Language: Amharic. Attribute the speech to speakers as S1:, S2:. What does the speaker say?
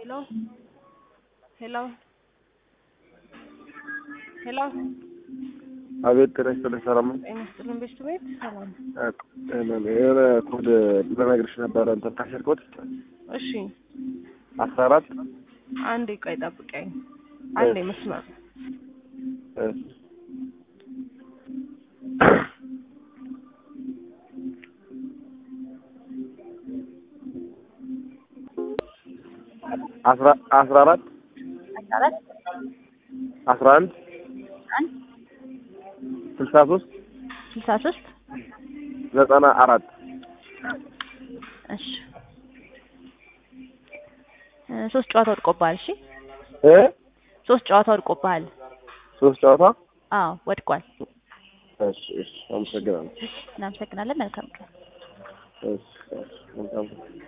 S1: ሄሎ ሄሎ ሄሎ
S2: አቤት ጤና ይስጥልኝ። ሰላም ነው?
S1: ጤና ይስጥልን ቤት ቤት ሰላም።
S2: የሆነ ኮድ ልነግርሽ ነበረ እንትን ታሸር ኮድ
S1: እሺ
S2: አስራ አራት
S1: አንዴ ቆይ ጠብቀኝ። አንዴ መስመር
S2: አስራ አስራ አራት
S3: አራት
S2: አስራ አንድ
S3: አንድ
S2: ስልሳ ሶስት
S3: ስልሳ ሶስት
S2: ዘጠና አራት
S3: እሺ እ ሶስት ጨዋታ ወድቆብሃል። እሺ
S2: እ
S3: ሶስት ጨዋታ ወድቆብሃል።
S2: ሶስት ጨዋታ
S3: አዎ ወድቋል።
S2: እሺ እሺ አመሰግናለሁ።
S3: እናመሰግናለን። መልካም ቀን።
S2: እሺ እሺ መልካም